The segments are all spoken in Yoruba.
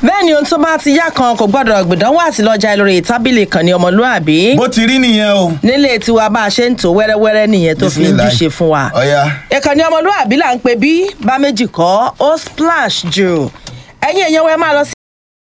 bẹ́ẹ̀ ni ohun tó bá ti yá kan kò gbọ́dọ̀ gbìdánwò àti lọ́jà lórí tábìlì kan ní ọmọlúàbí bó ti rí nìyẹn o. nílé tiwa bá a ṣe ń tò wẹ́rẹ́wẹ́rẹ́ nìyẹn tó fi ń Bismillah. júṣe fún wa. Ọ̀ya. ìkànnì ọmọlúàbí là ń pè bí bá méjì kọ́ ó splash jù ẹ̀yin èèyàn wẹ́ẹ́ máa lọ sí.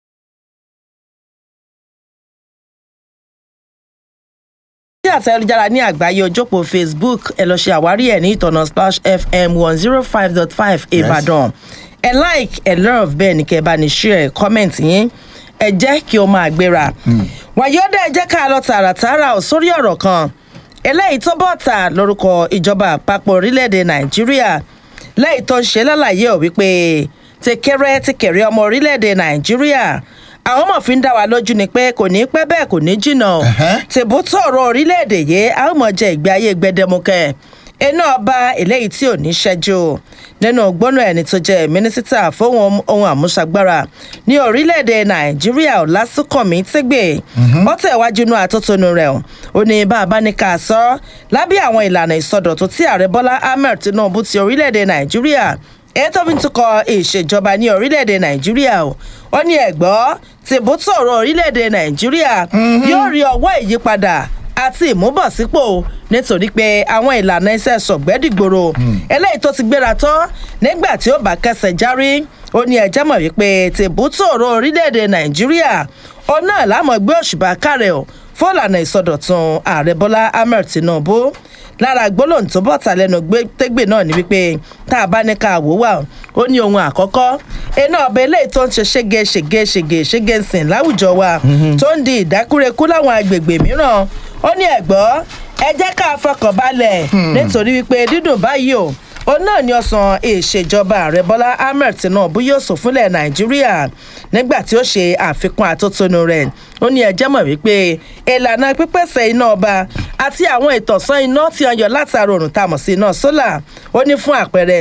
sí àtẹ̀jára ní àgbáyé ojópò facebook ẹ lọ ṣe àwárí ẹ̀ ní ìtọ̀nà splash fm one zero five dot five ìbàdàn ẹ like ẹ love bẹ́ẹ̀ ni kẹ́ ẹ bá ní share comment yín ẹ jẹ́ kí o máa gbéra. wàyọ́dẹ̀ ẹ jẹ́ ká lọ tààràtààrà ò sórí ọ̀rọ̀ kan eléyìí tó bọ̀ tà lórúkọ ìjọba àpapọ̀ orílẹ̀-èdè nàìjíríà lẹ́yìn tó ń ṣe lálàyé ò wípé tẹkẹrẹ tẹkẹrẹ ọmọ orílẹ̀-èdè nàìjíríà àwọn ọmọ fi ń dá wa lójú ni pé kò ní pẹ́ bẹ́ẹ̀ kò ní jìnnà o Ẹ̀hẹ́. tìbútò ọ̀rọ̀ orílẹ̀-èdè yìí a ó mọ̀ jẹ ìgbé ayé gbẹdẹmukẹ iná ọba eléyìí tí ò ní ṣẹ́jú nínú gbóná ẹni tó jẹ́ mínísítà fóun ohun àmúṣagbára ní orílẹ̀-èdè nàìjíríà ọ̀làsùnkànmí tẹ́gbẹ̀ ó tẹ̀wájú inú àtótónu rẹ̀ o. ó ní bá a bá ní ká sọ lábẹ́ àwọn ìlànà ìsọdọ̀tún tí ààrẹ bọ́lá ahmed tinubu ti orílẹ̀-èdè nàìjíríà èyí tó fi ń tukọ̀ ìṣèjọba ní orílẹ̀-èdè nàìjíríà o ó ní ẹ̀gbọ́ tìbútò ọ̀rọ̀ orílẹ̀-èdè nàìjíríà yóò rí ọwọ́ ìyípadà àti ìmúbọ̀sípò nítorí pé àwọn ìlànà iṣẹ́ sọ̀gbẹ́dìgbòrò eléyìí tó ti gbéra tán nígbà tí ó bá kẹsẹ̀ járí ó ní ẹjẹ́ mọ̀ wípé tìbútò ọ̀rọ̀ orílẹ̀-èdè nàìjíríà ó náà lámọ̀ gbé òṣùbà kárẹ̀ ọ̀ fún ìlànà ìsọdọ̀tun ààrẹ bọ́lá ahmed tinubu lára gbólóhùn tó bọ̀ tà lẹ́nu gbé- tégbè náà ni wípé tá a bá ní ká wò wá ó ní ohun àkọ́kọ́ iná ọbẹ̀ eléyìí tó ń ṣe ṣége ṣège ṣège ṣége ń sìn láwùjọ wa tó ń di ìdákúrekú láwọn agbègbè mìíràn ó ní ẹ̀gbọ́ ẹ jẹ́ ká fọkàn balẹ̀ nítorí wípé dídùn báyìí o òun náà ni ọsàn ìṣèjọba ààrẹ bọ́lá ahmed tinubu yóò sùn fúnlẹ̀ nàìjíríà nígbà tí ó ṣe àfikún àtótónu rẹ̀ ó ní ẹjẹ́ mọ̀ wípé ìlànà pípèsè iná ọba àti àwọn ìtọ̀sán iná tí wọ́n yọ látara òrùn tá a mọ̀ sí iná sólà ó ní fún àpẹẹrẹ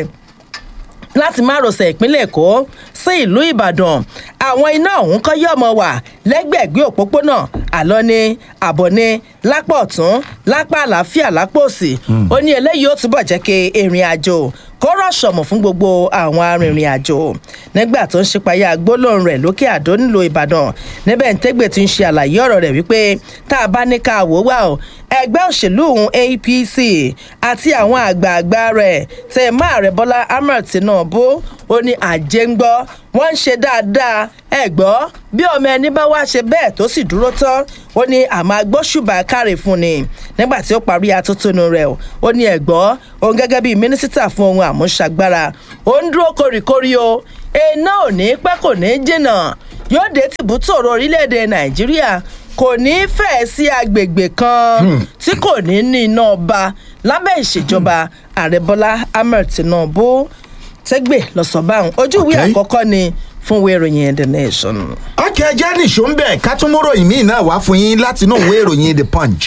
láti márosẹ̀ ìpínlẹ̀ èkó sí ìlú ìbàdàn àwọn iná ọ̀hún kọ́ yọ̀ mọ́ wà lẹ́gbẹ̀ẹ́gbẹ́ òpópónà àlọ́ ní àbọ̀ ní lápá ọ̀tún lápá àlàáfíà lápá òsì ó ní eléyìí ó túbọ̀ jẹ́ kí ìrìn àjò kó rọ̀ṣọ̀mù fún gbogbo àwọn arìnrìn àjò nígbà tó ń ṣípayá gbólóhùn rẹ̀ lókè àdó nílò ìbàdàn níbẹ̀ ń tẹ́gbẹ̀ tí ń ṣe àlàyé ọ̀rọ̀ rẹ̀ wípé tá a bá ní ká wò wá o ẹgbẹ́ òṣèlú òun apc àti àwọn àgbààgbà rẹ̀ tẹ̀ má ààrẹ bọ́lá ahmed tinubu ó ní àjẹngbọ́ wọ́n ń ṣe dáadáa ẹ gbọ́ bí ọmọ ẹni bá wá ṣe bẹ́ẹ̀ tó sì dúró tán ó ní àmọ́ agbóṣùbà káre fún ni nígbà tí ó parí atótónu rẹ̀ o, ó ní ẹ̀gbọ́ òun gẹ́gẹ́ bíi mínísítà fún ohun àmúṣagbára ó ń dúró kórìkórì o iná ò ní pẹ́ kò ní jìnnà yóò dé tìbútòrò orílẹ̀-èdè nàìjíríà kò ní fẹ́ sí agbègbè kan tí kò ní ní iná ọba lábẹ́ ìṣèjọba ààrẹ bọ́lá ahmed tinubu tẹ́gbẹ̀ lọ́sọ̀báhùn ojú ìwé Okay. àkọ́kọ́ ni fún ìwé ìròyìn the nation. ọkẹ́ ẹjẹ́ nìṣó ń bẹ̀ ká tún mú ròyìn míì náà wá fún yín láti inú ìwé ìròyìn the punch.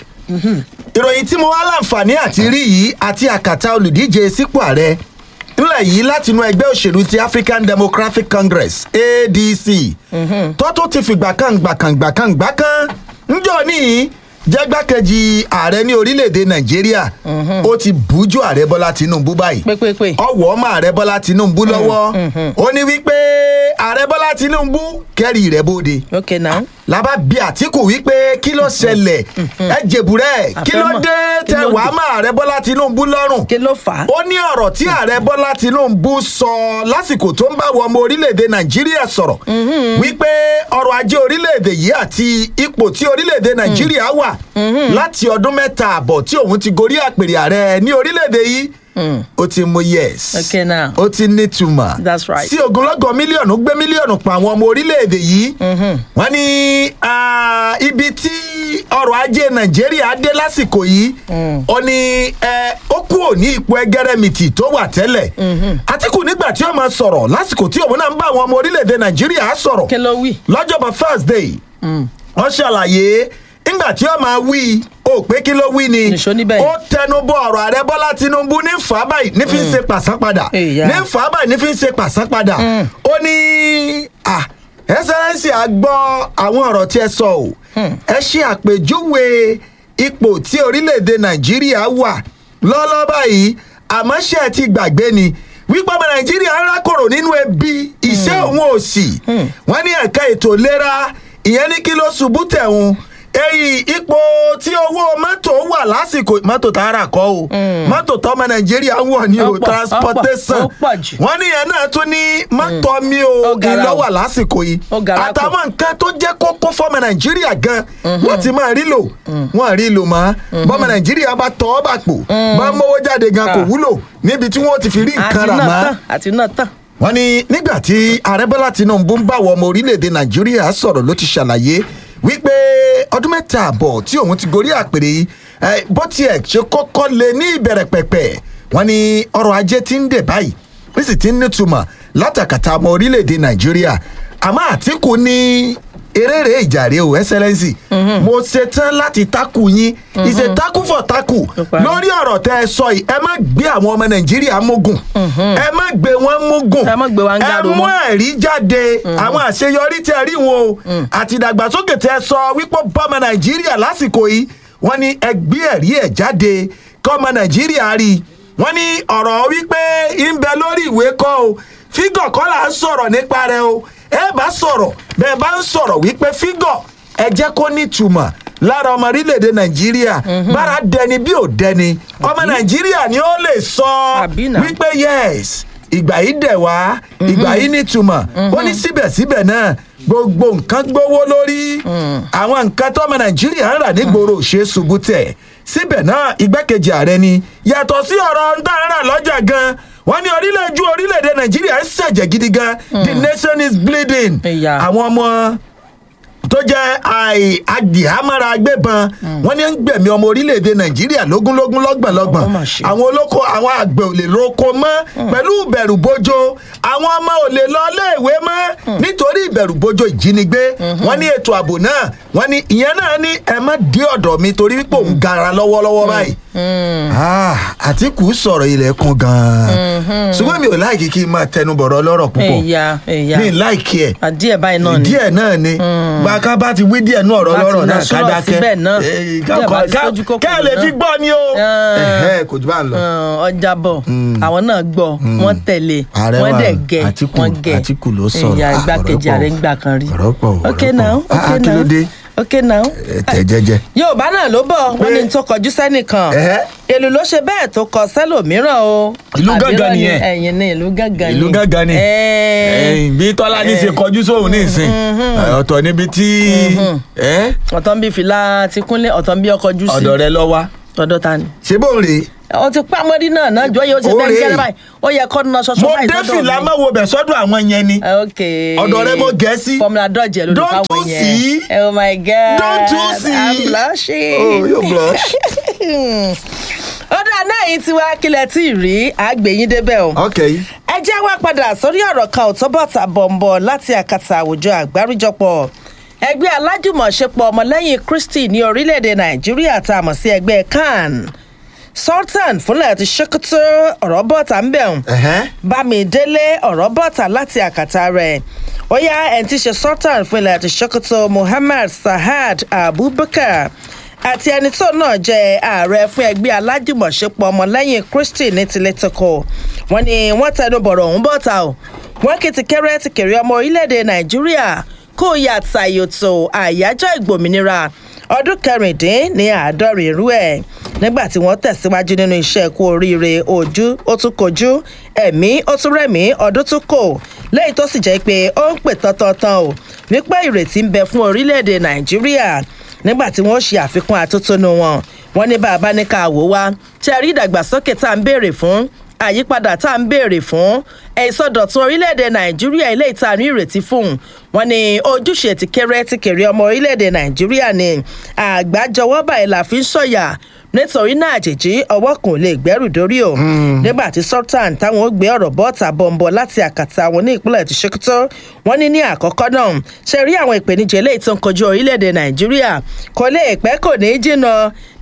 ìròyìn tí mo wá láǹfààní àti rí yìí àti àkàtà olùdíje sípò ààrẹ ńlẹ̀ yìí láti inú ẹgbẹ́ òṣèlú ti african democratic congress adc tó tún ti fìgbà kan gbà kan gbà kan gbà kan ńjọ ní jẹ́gbákejì ààrẹ ní orílẹ̀-èdè nàìjíríà ó ti bújú ààrẹ bọ́lá tinubu báyìí pépépé ọwọ́ ọmọ ààrẹ bọ́lá tinubu lọ́wọ́ ó ní wípé ààrẹ bọ́lá tinubu kẹ́rì rẹ̀ bóde ok now lábá bí àtìkù wípé kí ló ṣẹlẹ̀ ẹ jèbúrẹ́ kí ló Àfẹ́mọ̀. dé Kí tẹ ló wàá dé? mọ ààrẹ bọ́lá tinubu lọ́rùn kí ló fà á. ó ní ọ̀rọ̀ tí ààrẹ bọ́lá tinubu sọ lásìkò tó ń bá wọ ọmọ orílẹ̀-èdè nàìjíríà sọ̀rọ̀ wípé ọrọ̀ ajé orílẹ̀-èdè yìí àti ipò tí orílẹ̀-èdè nàìjíríà wà láti ọdún mẹ́ta àbọ̀ tí òun ti gorí àpèrè ààrẹ ní orílẹ̀-èdè yìí ó ti mú yes Okay now. ó ti nítumọ̀ That's right. sí ogunlọ́gọ̀ mílíọ̀nù gbé mílíọ̀nù pa àwọn ọmọ orílẹ̀-èdè yìí wọ́n ní ah, ibi tí ọrọ̀ ajé nàìjíríà dé lásìkò yìí ó ní eh, ó kúrò ní ipò ẹgẹrẹmìtì tó wà tẹ́lẹ̀ àtìkù nígbà tí ó máa sọ̀rọ̀ lásìkò tí òun náà ń bá àwọn ọmọ orílẹ̀-èdè nàìjíríà sọ̀rọ̀ kí ló wí. lọ́jọ́bọ̀ thursday wọ́n ṣàlàyé nígbà tí ó máa wí ó pé kí ló wí ni Nìṣó níbẹ̀ ó tẹnubọ ọ̀rọ̀ ààrẹ bọ́lá tinubu ní fà á báyìí ní fi ń ṣe pàṣápadà Èyà. ní fà á báyìí ní fi ń ṣe pàṣápadà ó ní à ẹsẹrẹsì àgbọ àwọn ọ̀rọ̀ tí ẹ sọ o ẹ ṣe àpèjúwe ipò tí orílẹ̀-èdè nàìjíríà wà lọ́lọ́ báyìí àmọ́ ṣe ẹ ti gbàgbé ni wípé ọmọ nàìjíríà ń rákòrò nínú ebi iṣẹ́ òun òsì wọ́n ní ẹ̀ka ètò ìlera ìyẹn ní kí ló ṣubú tẹ̀hún èyí ipò tí owó mọ́tò wà lásìkò mọ́tò tààrà kọ́ o mọ́tò tọ́mọ nàìjíríà ń wọ̀ ní Ó o pọ̀, ó pọ̀, transportation ó pọ̀ jù. wọ́n ní ìyẹn náà tún ní mọ́tò mi o Ó gara o. ìlọ́wà lásìkò yìí Ó gara pọ̀. àtàwọn nǹkan tó jẹ́ kókó fọ́mọ nàìjíríà gan wọ́n ti máa rí lò wọ́n rí lò mọ́ bọ́mọ nàìjíríà bá tọ́ ọ́ bà pò bá mówó jáde gan kò Ah. wúlò níbi tí wọ́n ti fi rí àti nǹkan rà náà mọ́ tán àti náà tán. wọ́n ní nígbà tí ààrẹ bọ́lá tinubu ń bá àwọn ọmọ orílẹ̀-èdè nàìjíríà sọ̀rọ̀ ló ti ṣàlàyé wípé ọdún mẹ́ta àbọ̀ tí òun ti gorí àpèrè yìí eh, bó tiẹ̀ ṣe kọ́kọ́ lé ní ìbẹ̀rẹ̀ pẹ̀pẹ̀ wọ́n ní ọrọ̀ ajé ti ń dẹ̀ báyìí ó sì ti ń nítumọ̀ látàkàtà ọmọ orílẹ̀-èdè nàìjíríà àmọ́ àtìkù ní eréré ìjàre o ẹsẹlẹnsì mo ṣetán láti takù yín ìṣe takù fọ takù parí. lórí ọ̀rọ̀ tẹ́ ẹ sọ yìí ẹ má gbé àwọn ọmọ nàìjíríà mógùn ẹ má gbé wọn mógùn Ẹ má gbé wa ń gàrò ẹ mú mọ́. ẹ̀rí jáde àwọn àṣeyọrí tẹ́ ẹ rí wọn o àti ìdàgbàsókè tẹ́ ẹ sọ wípé bọ́mọ nàìjíríà lásìkò yìí wọ́n ní ẹ gbé ẹ̀rí ẹ̀ jáde kọ́mọ nàìjíríà rí i wọ́n ní ọ̀rọ̀ wípé ń bẹ lórí ìwé kọ́ o fígọ̀ kọ́ là ń sọ̀rọ̀ nípa rẹ̀ o ẹ bá sọ̀rọ̀ bẹ́ẹ̀ bá ń sọ̀rọ̀ wípé fígọ̀ ẹ jẹ́ kó nítumọ̀ lára ọmọ orílẹ̀-èdè nàìjíríà bára dẹni bí ò dẹni ọmọ nàìjíríà ni ó lè sọ Àbí náà. wípé yes ìgbà yìí dẹ̀ wá ìgbà yìí nítumọ̀ ó ní síbẹ̀síbẹ̀ náà gbogbo nǹkan gbówó lórí àwọn nǹkan tọ́mọ nàìjíríà ń rà nígboro ṣe é ṣubú tẹ̀ síbẹ̀ náà igbákejì ààrẹ ni yàtọ̀ sí ọ̀rọ̀ ń tà ń rà lọ́jà gan wọ́n ní orílẹ̀-èdè orílẹ̀-èdè nàìjíríà ń ṣẹ̀jẹ̀ gidi gan the nation is bleeding Ìyá. àwọn ọmọ tó jẹ́ àì adìhámọ́ra agbébọn wọ́n ní ń gbẹ̀mí ọmọ orílẹ̀-èdè nàìjíríà lógúnlógún lọ́gbọ̀nlọ́gbọ̀n Ó mà ṣe. àwọn olóko àwọn àgbẹ̀ ò lè roko mọ́ pẹ̀lú ìbẹ̀rù bojo àwọn ọmọ ò lè lọ iléèwé mọ́ nítorí ìbẹ̀rù bojo ìjínigbé wọ́n ní ètò ààbò náà wọ́n ní ìyẹn náà ní ẹ má dé ọ̀dọ̀ mi torí wípé òun gara lọ́wọ́lọ́wọ́ báyìí. Ah, àtìkù sọ̀rọ̀ ilẹ̀kùn gan-an ṣùgbọ́n mi ò láìkí kí n máa tẹnubọ̀rọ̀ lọ́rọ̀ púpọ̀ ẹ̀yà ẹ̀yà mi ì láìkí ẹ̀ àdíẹ̀ báyìí náà ni. díẹ̀ náà ni gbàká bá ti wí díẹ̀ náà ọ̀rọ̀ Bá ti lọ́rọ̀ náà náà ká sọ̀rọ̀ dákẹ́ síbẹ̀ náà. Eh, Díẹ̀ bá ti ká- sójú kòkòrò ká ẹ lè náà. fi gbọ́ ni o Ah. Ẹ̀hẹ́, kò jù bá ń lọ. Ọ̀n, ọjà bọ̀ àwọn náà gbọ́ wọ́n tẹ̀lé Ààrẹ wọ́n wa, dẹ̀ gẹ̀ Àtíkù- wọ́n gẹ̀ Àtíkù ló sọ̀rọ̀. ìyá Ah, igbákejì ọ̀rọ̀ pọ̀. ààrẹ ń gbà kan rí. Ọ̀rọ̀ pọ̀, ọ̀rọ̀ ok pọ̀. now Ah, ok ah, kí ló now dé? ok now. Ẹ tẹ̀ jẹ́jẹ́. yorùbá náà ló bọ̀ wọ́n Pé- ní tó kọjú sẹ́nìkan Ẹ̀hẹ́. èlò ló ṣe bẹ́ẹ̀ tó kọ sẹ́lòmíràn o. Ìlú Àbí gángan irọ́ ni? nìyẹn. ẹ̀yin ni ìlú gángan ni. ìlú gángan ni Ẹ̀ẹ́. Ẹ̀yìn, bí tọ́lá ní ṣe kọjú sóhun ní ìsìn ọ̀tọ̀ níbi tí ẹ́, ọ̀tọ̀ ń bí fìlà ti kúnlé ọ̀tọ̀ ń bí ọkọ̀ jù sí. ọ̀dọ̀ rẹ lọ wá ọ̀dọ̀ ta ni. ṣé bó ń rè é ọ ti pa mọ́rí náà náà jọ yóò ṣe Ó bẹ́ẹ̀ rèé. gẹ́rẹ́ báyìí ó yẹ kọ́ ná ṣọṣọ mo báyìí dé sọ́dọ̀ fìlà mi. máa wo bẹ̀ sọ́dọ̀ àwọn yẹn ni ok Ọ̀dọ̀ rẹ mo gẹ̀ sí. fọmùlà dọ́jẹ̀ ló lè Don't fáwọn you yẹn see? oh my god Don't you see? i'm blushing. oh you blush ó dáa náà yìí ti wá kílẹ̀ tí ì rí àgbẹ̀yìn débẹ̀ o. ok ẹ jẹ́ wá padà sórí ọ̀rọ̀ kan òtóbọ̀tà bọ̀m̀bọ̀ láti àkàtà àwùjọ àgbáríjọpọ̀ ẹgbẹ́ alájùmọ̀ṣepọ̀ ọmọlẹ́yìn kristi ní orílẹ̀-èdè nàìjíríà tá a mọ̀ sí ẹgbẹ́ can sultan fúnlẹ̀ ti ṣèkútú ọ̀rọ̀ bọ̀tà ń bẹ̀rùn Ẹ̀hẹ́. bámidélé ọ̀rọ̀ bọ̀tà láti àkàtà rẹ̀ ó yá ẹni tí í ṣe sultan fúnlẹ̀ ti ṣèkútú muhammad sahad abubakar àti ẹni tó náà jẹ ààrẹ fún ẹgbẹ́ alájùmọ̀ṣepọ̀ ọmọlẹ́yìn kristi ní tilétoko wọn ni wọ́n tẹnu bọ̀rọ̀ ọ̀hún bọ̀tà o wọ́n kì í ti kéré ti kéré ọmọ orílẹ̀-èdè nàìjíríà kó yà tàyòtò àyájọ́ ìgbòmìnira ọdún kẹrìndín ní àádọ́rin irú ẹ̀ nígbà tí wọ́n tẹ̀síwájú nínú iṣẹ́ kú oríire ojú ó tún kojú ẹ̀mí ó tún rẹ̀mí ọdún tún kò lẹ́yìn tó sì jẹ́ pé ó ń pè tán-tán-tán o wípé ìrètí ń bẹ fún orílẹ̀-èdè nàìjíríà nígbà tí wọ́n ṣe àfikún atótónu wọn wọ́n ní bàbá ní ká wò wá ṣe rí ìdàgbàsókè tá à ń béèrè fún àyípadà tá à ń béèrè fún ìsọdọ̀tun orílẹ̀-èdè nàìjíríà ilé ìta ní ìrètí fún wọn ni ojúṣe ti kéré ti kéré ọmọ orílẹ̀-èdè nàìjíríà ni àgbájọwọ́ báyìí la fi ń sọ̀yà nítorí náà àjèjì ọwọ́ kan ò lè gbẹ́rù dórí o nígbà tí sultan táwọn ó gbé ọ̀rọ̀ bọ́ọ̀tà bọ̀m̀bọ̀ láti àkàtà àwọn ní ìpínlẹ̀ ti ṣèkútọ́ wọn ní ní àkọ́kọ́ náà ṣe rí àwọn ìpèníjà eléyìí tó ń kojú orílẹ̀-èdè nàìjíríà kò lè pẹ́ kò ní í jìnnà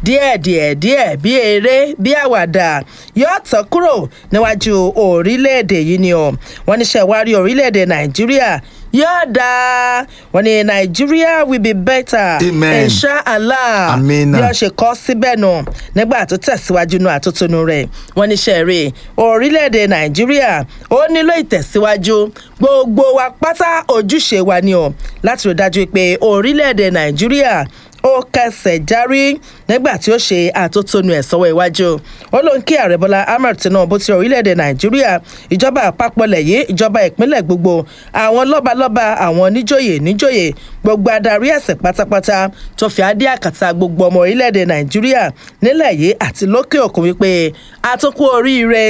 díẹ̀ díẹ̀ díẹ̀ bí eré bí àwàdà yóò tán kúrò níwájú orílẹ̀-èdè yìí ni o wọ́n ní ṣẹ̀wárí orílẹ̀-èdè nàìjíríà yóò dáa wọ́n ní nàìjíríà will be better Amen. inshallah Amina. bí wọ́n ṣe kọ́ síbẹ̀ nù nígbà tó tẹ̀síwájú nù àtúntúnú rẹ̀ wọ́n ní sẹ́ẹ̀rì orílẹ̀-èdè nàìjíríà ó nílò ìtẹ̀síwájú gbogbo wa pátá ojúṣe wa ni o láti rí dájú pé orílẹ̀-èdè nàìjíríà ó kẹsẹ̀ járí nígbà tí ó ṣe àtótónu ẹ̀ sọ́wọ́ iwájú ó ló ń kí ààrẹ bọ́lá ahmed tinubu ti orílẹ̀-èdè nàìjíríà ìjọba àpapọ̀ lẹ̀yẹ ìjọba ìpínlẹ̀ gbogbo àwọn lọ́balọ́ba àwọn níjòyè níjòyè gbogbo adarí ẹ̀sìn pátápátá tó fi adé àkàtà gbogbo ọmọ orílẹ̀-èdè nàìjíríà nílẹ̀ yìí àti lókè òkun wípé àtúnkù oríire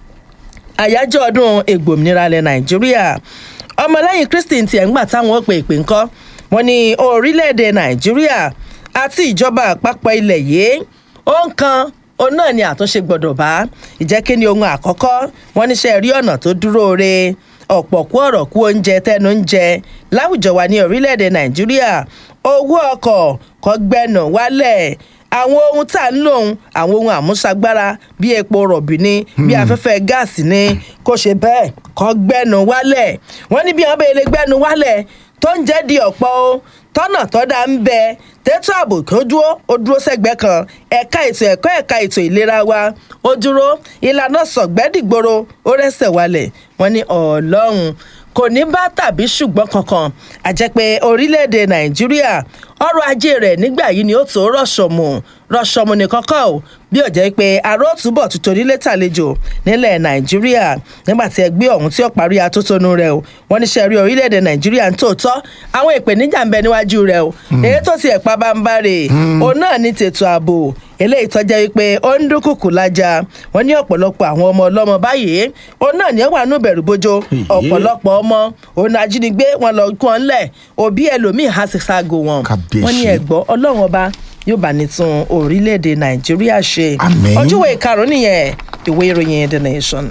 àyájọ́ ọdún ègbòmìnira ilẹ̀ nàìjíríà ọmọlẹ́yìn kristi tiẹ̀ ń gbà táwọn ó pe ìpè ńkọ́ wọn ní orílẹ̀-èdè nàìjíríà àti ìjọba àpapọ̀ ilẹ̀ yìí ó ń kan òun náà ni àtúnṣe gbọ́dọ̀ bá ìjẹ́ kí ni ohun àkọ́kọ́ wọn níṣẹ́ rí ọ̀nà tó dúró re ọ̀pọ̀ kú ọ̀rọ̀ kú oúnjẹ tẹnu ń jẹ láwùjọ wa ní orílẹ̀-èdè nàìjíríà owó ọkọ̀ kọ́ gbẹ́nà wálẹ̀ àwọn ohun tá à ń lòun àwọn ohun àmúṣagbára bí epo rọ̀bì ni bí afẹ́fẹ́ gáàsì ni kò ṣe bẹ́ẹ̀ kọ́ gbẹ́nu wálẹ̀ wọ́n ní bí wọ́n bẹ́ẹ̀ lè gbẹ́nu wálẹ̀ tó ń jẹ́ di ọ̀pọ̀ o tọ́nà tọ́da ń bẹ tètò ààbò kó dúró ó dúró sẹ́gbẹ́ kan ẹ̀ka ètò ẹ̀kọ́ ẹ̀ka ètò ìlera wa ó dúró ìlànà sọ̀gbẹ́dìgboro ó rẹ́sẹ̀ wálẹ̀ wọ́n ní ọlọ́run kò ní bá tàbí ṣùgbọ́n kankan àjẹpẹ́ orílẹ̀-èdè nàìjíríà ọrọ̀ ajé rẹ̀ nígbà yìí ni ó tó rọ̀ṣọ̀mù rọ̀ṣọ̀mù nìkan kọ́ ò bí ó jẹ́ pé aró túbọ̀ tuntun nílé tàlejò nílẹ̀ nàìjíríà nígbà tí ẹgbẹ́ ọ̀hún tí ó parí atótónu rẹ̀ o wọ́n ní sẹ́rí orílẹ̀-èdè nàìjíríà ń tòótọ́ àwọn ìpèníjà ń bẹ níwájú rẹ̀ o èyí tó ti ẹ̀pá bá ń bá rè òun náà ní tètò ààbò eléyìí tọ́jà wípé ó ń dúnkùkù lájà wọ́n ní ọ̀pọ̀lọpọ̀ àwọn ọmọ ọlọ́mọ báyìí òun náà ní ó wà nù bẹ̀rù bójó ọ̀pọ̀lọpọ̀ ọmọ òun ajínigbé wọn lọ kún ọ ńlẹ̀ òbí ẹlòmíì há sí ságo wọn Kábíyèsí. wọ́n ní ẹ̀gbọ́ ọlọ́run ọba yóò bá ní tún orílẹ̀-èdè nàìjíríà ṣe Àmín. ojúwe ìkarùn nìyẹn ìwé ìròyìn the nation.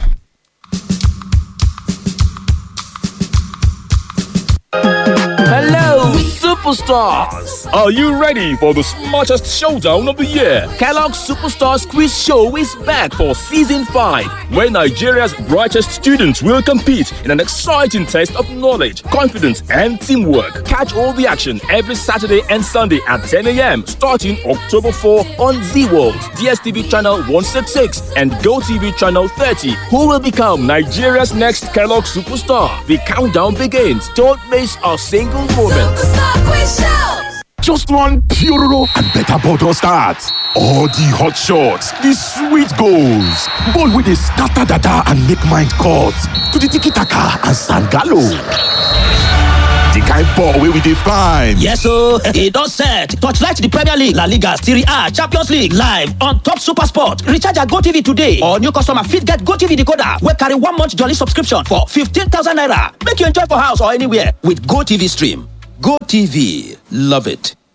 Hello, superstars! Are you ready for the smartest showdown of the year? Kellogg's Superstars Quiz Show is back for season 5. Where Nigeria's brightest students will compete in an exciting test of knowledge, confidence, and teamwork. Catch all the action every Saturday and Sunday at 10 a.m. Starting October 4 on Z World, DSTV channel 166, and GoTV channel 30. who will become Nigeria's next Kellogg superstar. The countdown begins. Don't miss a single moment. Just one Puroro and better bottle start. All the hot shots, the sweet goals, ball with the scatter data and make mind cut to the tiki taka and sangalo. The kind ball wey we dey find. Yes o, e don set. Torchlight the Premier League, La Liga, Serie A, Champions League live on top Super Sport. Recharge your GoTV today or new customer fit get GoTV decoder wey carry one month jolly subscription for 15,000 naira. Make you enjoy for house or anywhere with GoTV stream. GoTV, love it.